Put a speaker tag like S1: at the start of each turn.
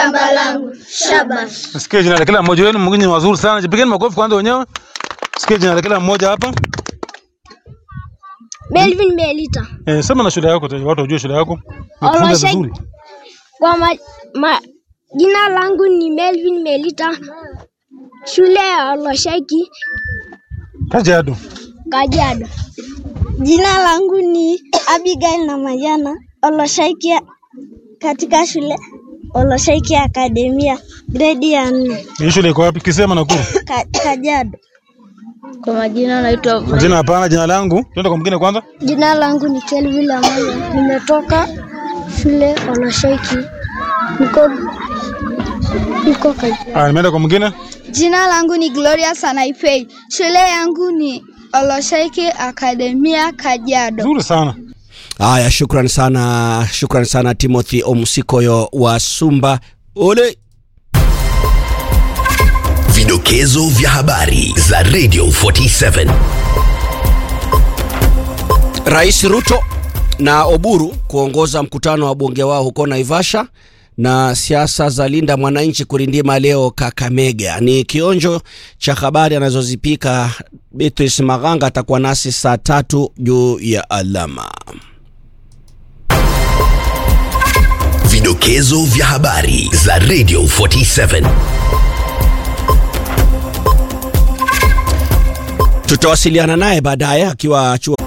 S1: shamba langu shaba.
S2: Sikia jina la kila mmoja wenu, mwingine ni wazuri sana. Jipigeni makofi kwanza wenyewe. Sikia jina la kila mmoja hapa.
S1: Melvin Melita.
S2: Eh, sema na shule yako, watu wajue shule yako. Nakufunza
S1: Olosek-
S2: vizuri.
S1: Kwa ma, ma, jina langu ni Melvin Melita. Shule ya Olosheki,
S2: Kajiado.
S1: Kajiado.
S3: Jina langu ni Abigail na Mayana Oloshaiki katika shule Oloshaiki Akademia gredi ya nne
S2: Hii shule iko wapi? Kisema Nakuru.
S3: Ka, Kajiado.
S1: Kwa majina naitwa
S2: Jina hapana, jina langu. Twende kwa mwingine kwanza.
S1: Jina langu ni Kelvin Amaya. Nimetoka shule Olosheki. Niko niko Kajiado.
S2: Ah, nimeenda kwa mwingine.
S3: Jina langu ni Gloria Sanaipei. Shule yangu ni Oloshaiki Akademia Kajiado.
S2: Nzuri sana.
S4: Haya, shukran sana, shukran sana Timothy Omusikoyo wa Sumba. Ole
S5: Vidokezo vya habari za Radio 47.
S4: Rais Ruto na Oburu kuongoza mkutano wa bunge wao huko Naivasha na siasa za linda mwananchi kurindima leo Kakamega. Ni kionjo cha habari anazozipika Beatrice Maganga, atakuwa nasi saa tatu juu ya alama.
S5: Vidokezo vya habari za Radio 47.
S4: Tutawasiliana naye baadaye akiwa chuo